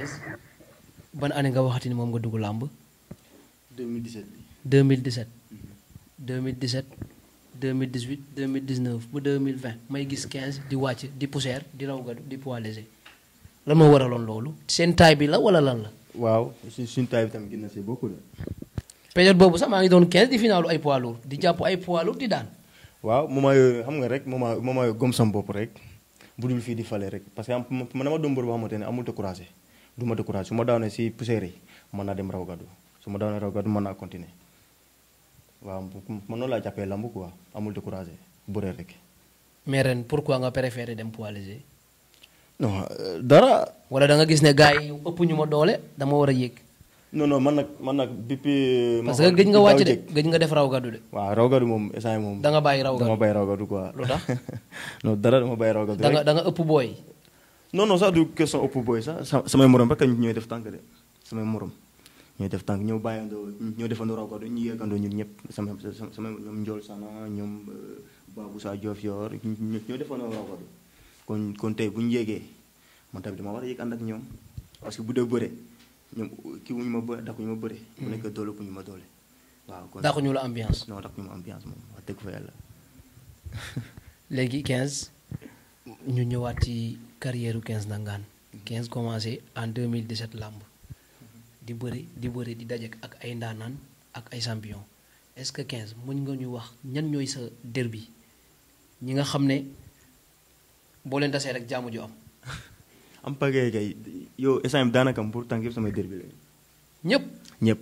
15 ban année nga waxati ni moom nga dugg làmb 2017 bi 2017 2017 2018 2019 ba 2020 may gis 15 di wàcc di poussière di raw gadu di poids léger lan moo waraloon loolu seen taay bi la wala lan la waaw suñ suñ taay bi tamit gën na see beaucoup la période boobu sax maa ngi doon 15 di finaalu ay poids lourd di jàpp ay poids lourd di daan waaw moment yooyu xam nga rek moment moment yooyu gom sam bopp rek bu dul fii di fale rek parce que am man dama doon mbër boo xamante ne amul découragé du ma découragé su ma daanee si poussière yi mën naa dem raw gàddu su ma daanee raw gàddu mën naa continuer waaw man noonu laa jàppee lamb quoi amul découragé bëre rek mais ren pourquoi nga préféré dem poids léger non euh, dara wala da nga gis ne gars yi ëpp ñu ma doole dama war a yéeg non non man nag man nag depuis ma parce que xool gëj nga daaw wàcc de jëkk. gëj nga def raw gàddu de waaw raw gàddu moom instant moom da nga bàyyi raw dama gàddu bàyyi raw gàddu quoi Lu tax? non dara dama bàyyi raw gàddu da nga rek da nga ëpp booy non non sax du question ëpp booy sax sa- samay morom rek ñooy def tànk de samay morom ñooy def tànk ñoo bàyyandoo ñoo defandoo raw gàddu ñu yeggandoo ñun ñëpp sama sama sama ñoom Ndiol Sana ñoom euh, Babou Sa Diof yor ñu- ñoo defandoo raw gàddu kon kon tey bu ñu yéegee man tamit dama war a yéeg ànd ak ñoom parce que bu dee bëre ñoom kii wuñu ma bëre dakkuñu ma bëre bu nekk doole ëpp ñu ma doole waaw kon dàqu ñu la ambiance non dakkuñu ma ambiance moom wax dëgg fa yàlla léegi 15 ñu ñëwaat ci carrière u 15 Ndangaan 15 commencé en 2017 làmb di bëri di bëri di daje ak ay ndaanaan ak ay champion est-ce que 15 mën nga ñu wax ñan ñooy sa derby ñi nga xam ne boo leen tasee rek jaamu ju am am pagay kay yow instant daanaka pour tànk yëpp samay derbi la ñëpp ñëpp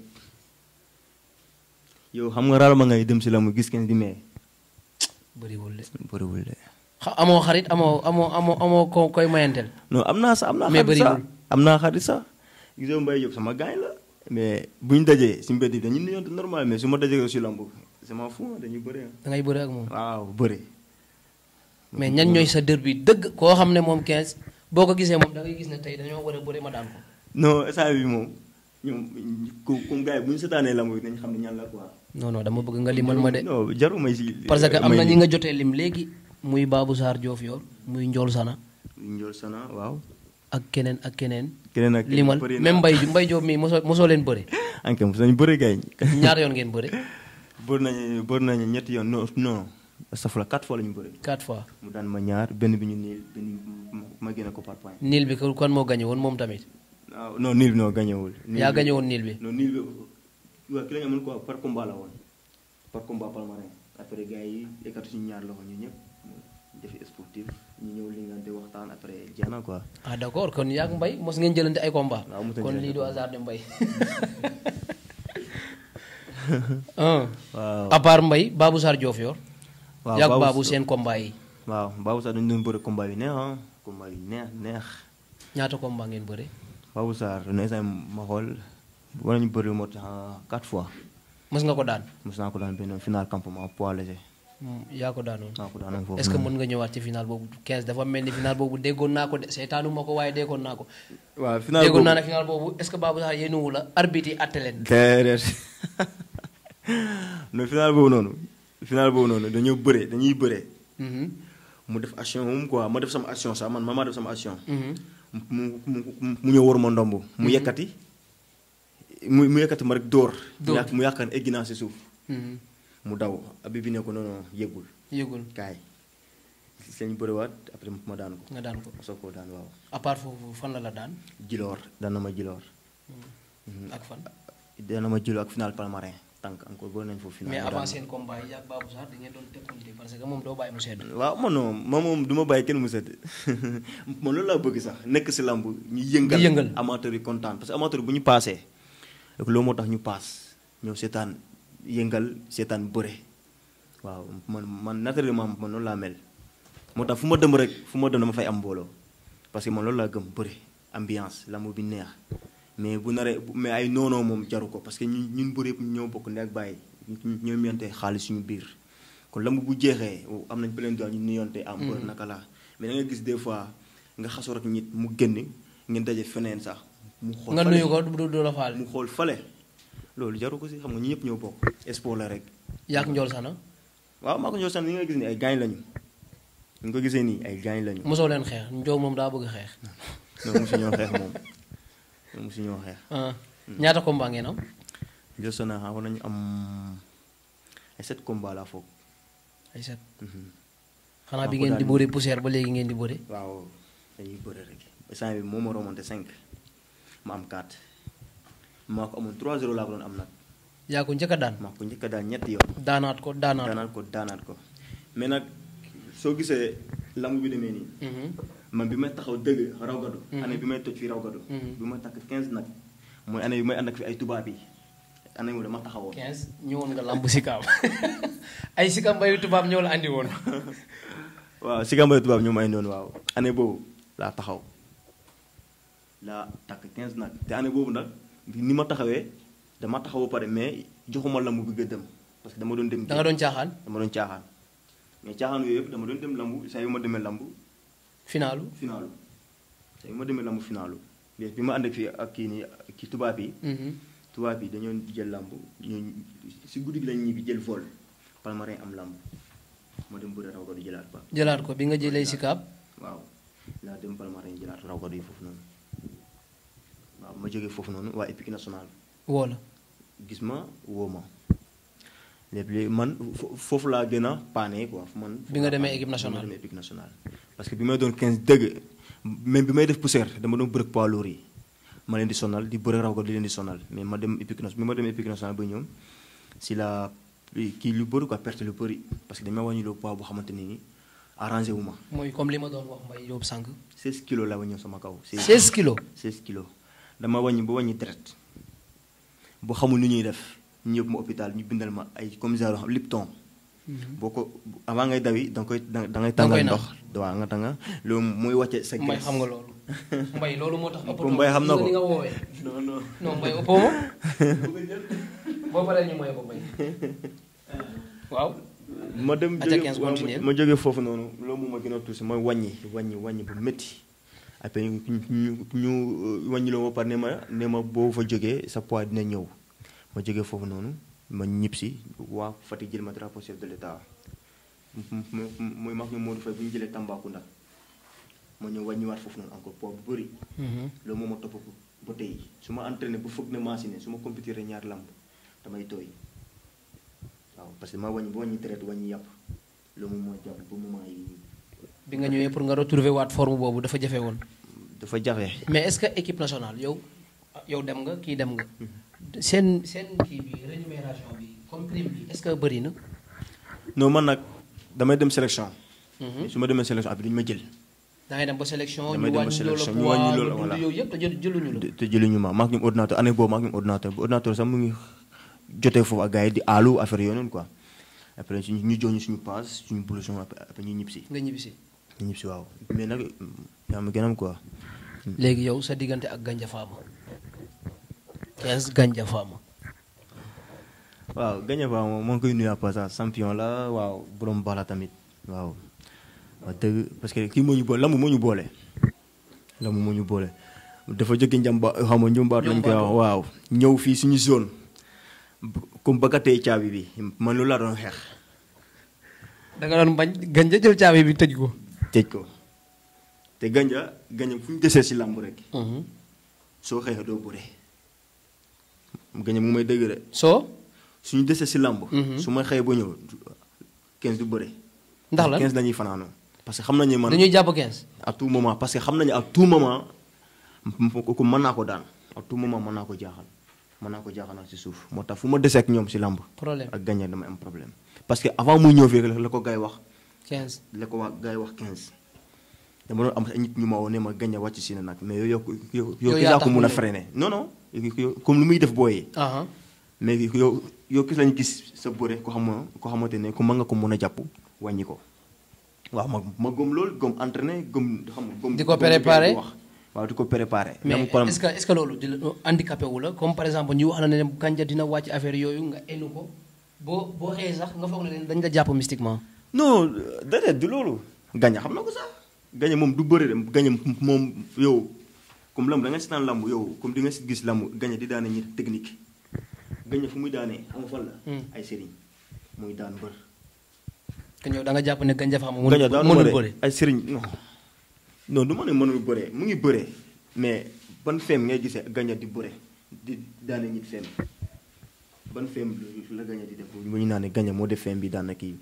yow xam nga raal ma ngay dem si la mu gis kenn di mee bëriwul de bëriwul de xa amoo xarit amoo amoo amoo amoo ko koy mayanteel non am naa sax am naa Mais xarit sax bëriwul. am naa xarit sax gisoo Mbaye Diop sama gaañ la mais bu ñu dajee si mbedd bi dañuy nuyonte normal mais su ma dajee si lamb sama fu dañuy bëri da ngay bëri ak moom waaw bëri mais ñan ñooy sa derby dëgg koo xam ne moom 15 boo ko gisee moom da ngay gis ne tey dañoo war a bëri ma daan ko non instant bi moom ñoom ku comme gars yi bu ñu seetaanee lamb bi nañ xam ne ñan la quoi non non dama bëgg nga limal ma de non jaru may si parce que am may na ñi lim. nga jotee lim léegi muy Babou Sarr Diof yor muy Njool Sana Ndiol Sana waaw ak keneen ak keneen keneen ak limal bëri na. même Mbay Mbay Diop mii mosoo mosoo leen bëri anke mos nañu bëri gaañ ñaar yoon ngeen bëri bëri nañu bëri nañu ñetti yoon non non safula quatre fois la ñu bëri quatre fois mu daan ma ñaar benn bi ñu niil benn bi ma génne ko par point niil bi ko kon moo gañe woon moom tamit waaw non niil bi noo gañewul niil yaa bi- gañe woon niil bi non niil bi waaw ki la ñu amoon quoi par combat la woon par combat palmarin après gars yi ekkatu suñu ñaar loxo ñu ñëpp defi sportif ñu ñëw lingante waxtaan après jeex na quoi ah d'accord kon yaa ak Mbay mos ngeen jëlante ay combat waaw mos nañu kon jëlante lii du combat. hasard de Mbay ah waaw à part Mbay Babou Sarr Diof yor waaw yaa ak Babou Babou Sa- seen combat yi waaw Babou sax dañu doon bëri combat yu neex ah combat yu neex neex ñaata combat ngeen bëri Babou Sarr ne instant ma xool war nañu bëri moo tax quatre fois mos nga ko daan mos naa ko daan benn final campement poids léger Hmm, yaa ko daanoon naa ko daan foofu est-ce que noonu. mën nga ñëwaat ci final boobu 15 dafa mel ni final boobu déggoon naa ko de seetaanu ma ko waaye déggoon naa ko waaw final déggoon boobu naa ne final boobu est-ce que Babou Sarr yéenuwu la arbitre yi atte leen déedéet non final boobu noonu final boobu noonu dañoo bëre dañuy bëre Mhm, mu def action moom quoi ma def sama action sax man ma maa def sama action mhm. mu mu mu mu ñëw war ma ndomb mu yekkati mu mu yekkati ma rek dóor Dóor. mu yàq mu yàqan egg naa si suuf Mhm. mu daw abi bi ne ko non non yëgul yëgul kaay si lañ bëriwaat après ma daan ko nga daan ko ma soog koo daan waaw à part foofu fan la la daan jiloor daan na ma jiloor ak fan daan na ma jiloor ak final palmarin tànk encore bëri nañ foofu final mais mu daan avant ma. seen combat yi ak Babou Sarr da ngeen doon tekkonte parce que moom doo bàyyi mu sedd waaw man non ma moom du ma bàyyi kenn mu sedd man loolu laa bëgg sax nekk si lamb ñu yëngal Di yëngal. amateur yi kontaan parce que amateur bu ñu paasee rek loolu moo tax ñu paas ñëw seetaan yëngal seetaan bëre waaw man man naturellement man noonu laa mel moo tax fu ma dem rek fu ma dem dama fay am mbooloo parce que man loolu laa gëm bëre ambiance lamb bi neex mais bu naree bu- mais ay noonoo moom jaru ko parce que ñun ñun bëre yëpp ñoo bokk ndey ak bàyyi ñoo miyante xaalis suñu biir kon lamb bu jeexee am nañ plein droit ñu nuyonte am bër naka la mais da nga gis des fois nga xasoo rek nit mu génn ngeen daje feneen sax mu xool nga fale. nuyu ko du du la faal mu xool fale loolu jaru ko si xam nga ñu ñëpp ñoo bokk sport la rek yaa ak Njool Sana waaw maa ko ñoo san ni nga gis ni ay gaañ lañu ñu ko gisee nii ay gaañ lañu mosoo leen xeex Njool moom daa bëgg xeex non mosu ñoo xeex moom mosu ñoo xeex ah ñaata combat ngeen am jël sona xam war nañu am ay sept combat laa foog ay set Mhm. xanaa Maa bi ko ngeen di daan- bëre poussière ba léegi ngeen di bëre waaw dañuy bëre rek instant bi moo ma remonté 5 ma am 4 maa ko amoon 3-0 laa ko doon am nag yaa ko njëkk a daan maa ko njëkk a daan ñetti yoon daanaat ko daanaat ko daanaat ko daanaat ko mais nag soo gisee lamb bi demee nii Mhm. man bi may taxaw dëgg raw gadu Mhm. année bi may toj fii raw gadu Mhm. bi may takk 15 nag mooy année bi may ànd ak fi ay tubaab yi année bi dama taxawoon 15 ñëwoon nga lamb sikaam ay sikaam bayu tubaab ñëw la andi woon waaw si gambale tubaab ñoom ay noonu waaw année boobu laa taxaw laa takk 15 nag te année boobu nag ni ma taxawee dama taxaw ba pare mais joxuma lamb bi gëddëm parce que dama doon dem da nga doon caaxaan dama doon caaxaan mais caaxaan yooyu yëpp dama doon dem lamb saa yu ma demee lamb finaalu finaalu saa yu ma demee lamb finaalu mais bi ma ànd ak fii ak kii nii kii tubaab yi Mhm. tubaab yi dañoo jël lamb ñu si guddi gi lañ ñibbi jël vol palmarin am lamb ma dem bëre raw ko du jëlaat ba jëlaat ko bi nga jëlee sikaab waaw laa dem palmarin jëlaat raw ko du foofu noonu waaw ma jógee foofu noonu waa équipe nationale woo la gis ma woo ma léegi man fo- foofu laa gën a paane quoi man. Bi nga demee paane, équipe nationale. bi ma demee équipe nationale. parce que bi may doon 15 dëgg même bi may def poussière dama doon bëre poids lourd yi ma leen di sonal di bëre raw ko di leen di sonal mais ma dem équipe nationale bi ma dem équipe nationale ba ñoom si la kii lu bëri quoi perte lu bëri parce que dañ ma wàññi loo poids boo xamante ne ni arrangé wu ma mooy comme li ma doon wax mbay yóbbu sànq 16 kilos la wàññi sama kaw. 16 kilos 16 kilos dama wàññi ba wàññi deret boo xamul nu ñuy def ñu yóbbu ma hôpital ñu bindal ma ay comme genre xam Lipton boo ko avant ngay dawi da nga koy da da ngay Da nga koy tàngal naan. ndox waaw nga tànga loolu mooy wàcce sa mbay graisse xam nga loolu mbay loolu moo tax ëppatoo Mbay xam na ko. ni nga woowee non non non mbay ëppoo ma boo paree ñu mooy ko mbay waaw ma dem Aca jóge 15 waaw, continuer. ma jógee foofu noonu loolu moom ma gën a tuusi mooy wàññi wàññi wàññi bu métti après ñu ñu ñu wàññi loo ma par ne ma ne ma boo fa jógee sa poids dina ñëw ma jógee foofu noonu ma ñib si waa Fatick jël ma drapeau chef de l'état mu- mu- mu- mooy mag ñu Modou Faye bu ñu jëlee Tambacounda ma ñëw wàññiwaat foofu noonu encore poids bu bëri loolu moo ma topp ko ba tey su ma entraîné bu foog ne machine su ma compétiré ñaar lamb damay tooy waaw parce que ma wàññi ba wàññi traite wàññi yàpp loolu moom moo jàpp ba moment yi nii bi nga ñëwee pour nga retrouver waat forme boobu dafa jafe woon dafa jafe mais est-ce que équipe nationale yow yow dem nga kii dem nga seen seen kii bi rémunération bi comme prime bi est-ce que bëri na non man nag damay dem sélection Mhm. su ma demee sélection après duñu ma jël da ngay dem ba sélection Damay ñu dem ba wàññi loolu sélection, ñu wàññi poids loolu, nga voilà. dund yow yëpp te jël jëluñu la te jëluñu ma maak ñoom ordinateur année boobu maak ñoom ordinateur bu ordinateur sax mu ngi jotee foofu ak gars yi di aalu affaire yooyu noonu quoi après suñu ñu jox ñu suñu passe suñu blouson après après ñu ñib si nga ñibbisi ñu ñib si waaw mais nag yaa ma gën a am quoi léegi yow sa diggante ak Gandia Fama 15 Gandia Fama waaw gañe fa moom moo ngi koy nuyu à passage champion la waaw borom baax la tamit waaw wax dëgg parce que kii moo ñu boole lamb moo ñu boole lamb moo ñu boole dafa jóge njamba xam nga njumbaat lañ koy wax waaw ñëw fii suñu zone comme bëggatee caabi bi man loolu laa doon xeex da nga doon bañ Gandia jël caabi bi tëj ko tëj ko te ganja ganja fu ñu desee si lamb rek soo xeexee doo bëre ganja mu may dëgg de soo suñu desee si lamb Mhm. su may xëyee ba ñëw 15 du bëre ndax la 15 dañuy fanaanoo parce que xam nañu man dañuy jàpp 15 à tout moment parce que xam nañu à tout moment ko mën naa ko daan à tout moment mën naa ko jaaxal mën naa ko jaaxal si suuf moo tax fu ma desee ak ñoom si lamb problème ak gagné damay am problème parce que avant muy ñëw fii la ko gars yi wax 15 la ko waa gars yi wax 15 dama doon am ay nit ñu ma woo ne ma gagné wàcc si ne nag mais yow yow yow Yow yow yaa yaa tax ko mu mun a ñëw. freiné non non yow- comme lu muy def booyee aha mais yow yow gis lañu gis sa bëre ko xam ko xamante ne ku mën nga ko mën a jàpp wàññi ko waaw ma ma gëm loolu gëm entraîné gëm xam nga gëm Di ko gëm li préparé. gars yi wax waaw di ko préparé mais dama ko est-ce que est-ce que loolu di la handicapé wu la comme par exemple ñu wax na ne Gandia dina wàcc affaire yooyu nga enu ko boo boo xëyee sax nga foog ne dañ la jàpp mystiquement non déedéet du loolu gañe xam na ko sax gañe moom du bëre de gañe moom yow comme lamb da nga seetaan lamb yow comme di nga si gis lamb gañe di daane ñi technique gañe fu muy daanee xam nga fan la Hmm. ay sëriñ muy daan bër que ñëw da nga jàpp ne Gandia Fama gañe mënul daanu mënul bëre bëre ay sëriñ non non du ma ne mënul bëre mu ngi bëre mais ban feem ngay gisee gaña di bëre di daane nit feem ban feem la gaña di def bu ñu naan ne gaña moo def feem bi daan na kii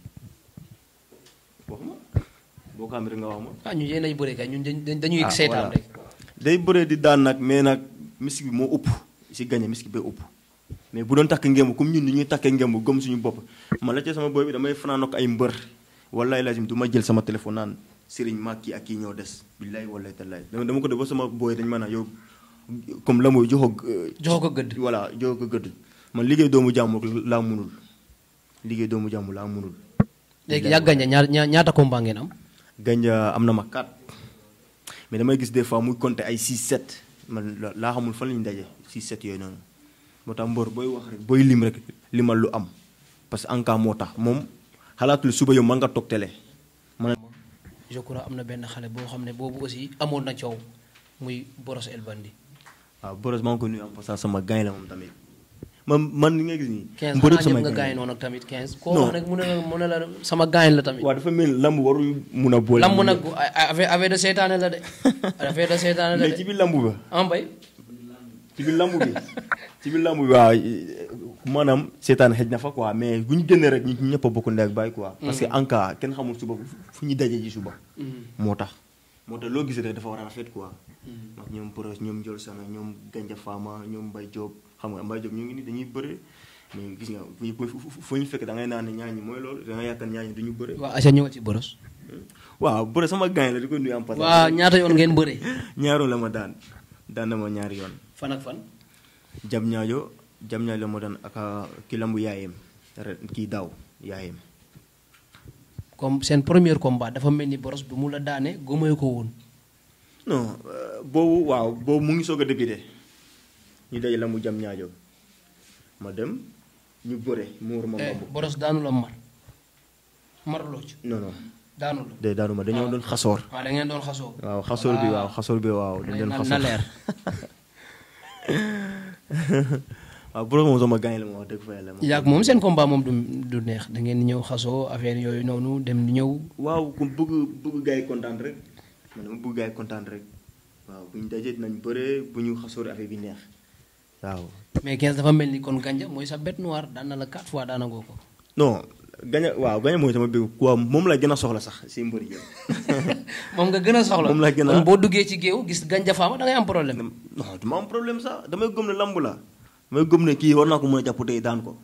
wax ma boo ko amee rek nga wax ma. ah ñu yéen ay bëre kay ñun dañ- dañuy Ah, seetaan voilà. rek day bëree di daan nag mais nag mystique bi moo ëpp si gañe mystique bee ëpp mais bu doon takk ngemb comme ñun ni ñuy takkee ngemb gëm suñu bopp man la ci sama boy bi damay fanaan ak ay mbër wallaay lazim du ma jël sama téléphone naan sëriñ ma kii ak kii ñoo des billaay wallaay tallaay dama dama ko def ba sama boy dañ ma naan yow comme la mooy joxo joxo ko gëdd voilà joxo ko gëdd man liggéey doomu jàmbur laa munul liggéey doomu jàmbur laa munul léegi yaa gañe ñaar ñaar- ñaata combat ngeen am Ganja am na ma 4 mais damay gis des fois muy compter ay 6 7 man la- laa xamul fan la ñu daje 6 7 yooyu noonu moo tax mbër booy wax rek booy lim rek limal lu am parce que en cas moo tax moom xalaatul suba yow mën nga toog télé man je crois am na benn xale boo xam ne boobu aussi amoon na coow muy Boros El Bandi waaw Boros maa ngi ko nuyu am parce que sama gain la moom tamit man man li nga gis nii. 15 mbër yëpp xanaa ñëpp samay nga gain gaañ la. noonu ak tamit 15 koo Non. wax rek mu ne la mu ne la sama gaañ la tamit waaw dafa mel ni lamb warul mun a boole. lamb nag affaire affaire de seetaane la de affaire de seetaane la mais ci de biir lamb ba. en bay ci biir lamb bi ci biir lamb bi waaw maanaam seetaan xëj na fa quoi mais bu ñu génnee rek ñu ñëpp a bokk ndey ak baay quoi. parce que en cas kenn xamul suba fu ñuy daje ji suba. moo tax moo tax loo gis rek dafa war a rafet quoi. ndax ñoom Boros ñoom Ndiol Sana ñoom Ganja Fama ñoom Mbaye Diop xam nga Mbaye Diop ñu ngi nii dañuy bëre mais gis nga fu ñu fu fu ñu fekk da ngay naan ne ñaañ ñi mooy loolu da nga yaakaar ñaañ ñi du ñu bëre. waaw aca ñëwal ci Boros waaw bëre sama gaañ la di ko nuyu am passage. waaw ñaata yoon ngeen bëre ñaaroon la ma daan daan na ma ñaari yoon. fan ak fan jam ñaajo jam ñaajo la moo daan ak ki lambu yaayem ren kii daaw yaayem comme seen premier combat dafa mel ni Boros bi mu la daane gëmee ko woon non euh, boobu waaw boobu mu ngi soog a débuté ñu daje lambu jam ñaajo ma dem ñu bëre mu war ma Eh, mbabu Boros daanu la mar marloo ci non non daanu la de daanu ma dañoo doon xasoor waaw da ngeen doon xasoo waaw xasoor bi waaw xasoor bi waaw dañ doon na xasoor na leer waaw bu moom sama gaañ la ma wax dëgg fa yàlla moom yaag moom seen combat moom du du neex da ngeen di ñëw xasoo affaire yooyu noonu dem di ñëw waaw ku bëgg bëgg gars yi kontaan rek man dama bëgg gars yi kontaan rek waaw bu ñu dajee dinañ bëre bu ñu xasoor affaire bi neex waaw mais 15 dafa mel ni kon ganja mooy sa bête noire daan na la 4 fois daanagoo ko non gaña waaw gaña mooy sama bëgg quoi moom la gën a soxla sax si mbër yi moom nga gën a soxla Moom laa gën a- kon boo duggee ci géew gis ganja faama da ngay am problème non du ma am problème sax damay gëm ne lamb la damay gëm ne kii war naa ko mën a jàpp tey daan ko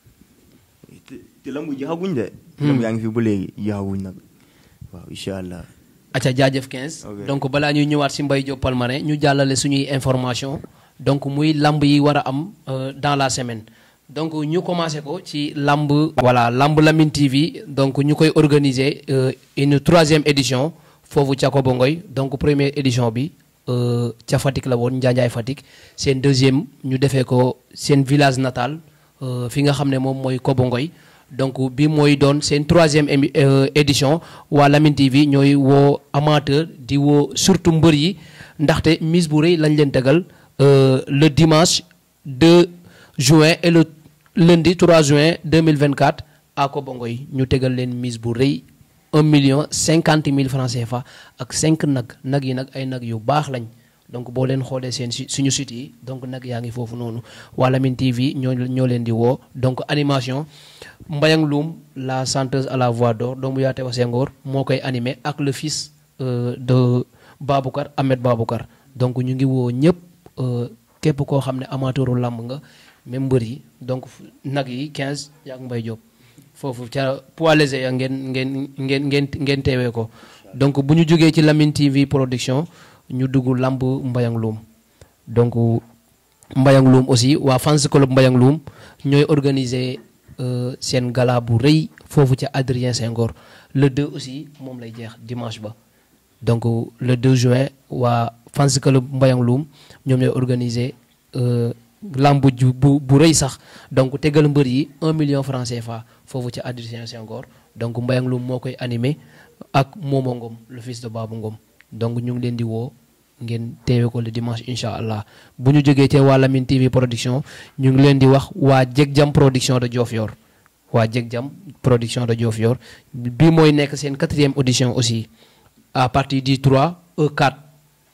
te te lamb jeexaguñ de lamb yaa ngi fi ba léegi jeexaguñ nag waaw incha allah acca jaajëf 15 Ok. donc balaa ñuy ñëwaat si Mbaye Diop Palmarin ñu jàllale suñuy information donc muy lamb yi war a am euh, dans la semaine donc ñu commencé ko ci lamb voilà lamb Lamine TV donc ñu koy organiser euh, une troisième édition foofu ca Kobo Ngoy donc première édition bi euh, ca Fatick la woon Njaanjaay Fatick seen deuxième ñu defee ko seen village natal euh, fi nga xam ne moom mooy Kobo Ngoy donc bi mooy doon seen troisième émi- euh, édition waa Lamine TV ñooy woo amateur di woo surtout mbër yi ndaxte mise bu rëy lañ leen tegal euh, le dimanche 2 juin et le lundi 3 juin 2024 à Kobongoy ñu tegal leen mise bu rëy 1 million 50 mille francs CFA ak 5 nag nag yi nag ay nag yu baax lañ donc boo leen xoolee seen si suñu site yi donc nag yaa ngi foofu noonu waa Lamine TV ñoo ñoo leen di woo donc animation Mbayang Loum la chanteuse à la voix d'or doomu yaate wa Senghor moo koy animé ak le fils euh, de Baboucar Ahmed Baboucar donc ñu ngi woo ñëpp euh, képp koo xam ne amateuru làmb nga même mbër yi donc fu- nag yi 15 yaak Mbaye Diop foofu ca poids léger ya ngeen ngeen ngeen ngeen ngeen teewee ko donc bu ñu jógee ci Lamine TV production ñu dugg lamb Mbayang Loum donc Mbayang Loum aussi waa fans club Mbayang Loum ñooy organiser euh, seen gala bu rëy foofu ca Adrien Senghor le 2 aussi moom lay jeex dimanche ba donc le 2 juin waa fans club Mbayang Loum ñoom ñooy organiser euh, lamb ju bu bu rëy sax donc tegal mbër yi 1 million franc CFA foofu ca Adrien Senghor donc Mbayang Loum moo koy animé ak Momo Ngom le fils de Babou Ngom donc ñu ngi leen di woo ngeen teewe ko le dimanche incha allah bu ñu jógee ci waa Lamine TV production ñu ngi leen di wax waa Jeg Jam production de Diofior waa Jeg Jam production de Diofior bi mooy nekk seen quatrième audition aussi à partir du 3 au 4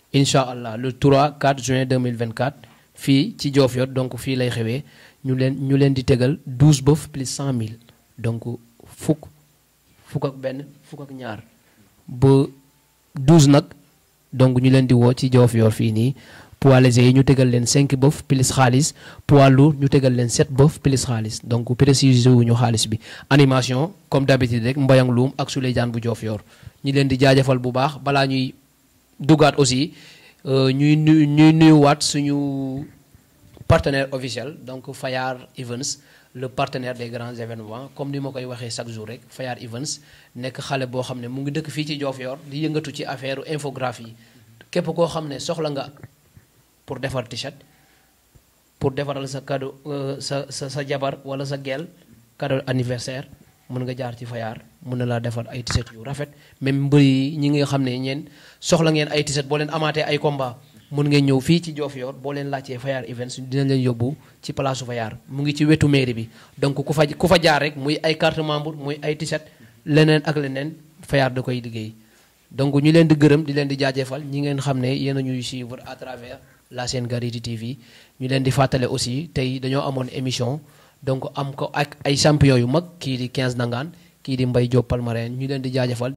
incha allah le 3 4 juin 2024 fii ci Diofior donc fii lay xewee ñu leen ñu leen di tegal 12 bëf plus 100 000 donc fukk fukk ak benn fukk ak ñaar ba 12 nag donc ñu leen di woo ci Diofior fii nii poids léger yi ñu tegal leen 5 bëf plus xaalis poids lourd ñu tegal leen 7 bëf plus xaalis donc préciser wuñu xaalis bi animation comme d'habitude rek mbayang luum ak Souleymane bu Diofior ñi leen di jaajëfal bu baax balaa ñuy dugaat aussi ñuy nuy ñuy nuyuwaat suñu partenaire officiel donc Fayar Events le partenaire des grands événements comme ni ma koy waxee chaque jour rek Fayar Events nekk xale boo xam ne mu ngi dëkk fii ci Diofior di yëngatu ci affaire infographie képp koo xam ne soxla nga pour defar t-shirt pour defaral sa cadeau sa sa sa jabar wala sa gel cadeau anniversaire mën nga jaar ci Fayar mën na laa defar ay t-shirt yu rafet même mbër yi ñi nga xam ne ñeen soxla ngeen ay t-shirt boo leen amaatee ay combat mën ngeen ñëw fii ci Diofior boo leen laajtee Fayar Events dinañ leen yóbbu ci place Fayar mu ngi ci wetu mairie bi donc ku fa ku fa jaar rek muy ay carte membre muy ay t-shirt leneen ak leneen Fayar da koy liggéey donc ñu leen di gërëm di leen di jaajëfal ñi ngeen xam ne yéen a ñuy suivre à travers la chaîne Garidi TV ñu leen di fàttale aussi tey dañoo amoon émission donc am ko ak ay champion yu mag kii di 15 nangaan kii di Mbaye Diop Palmarin ñu leen di jaajëfal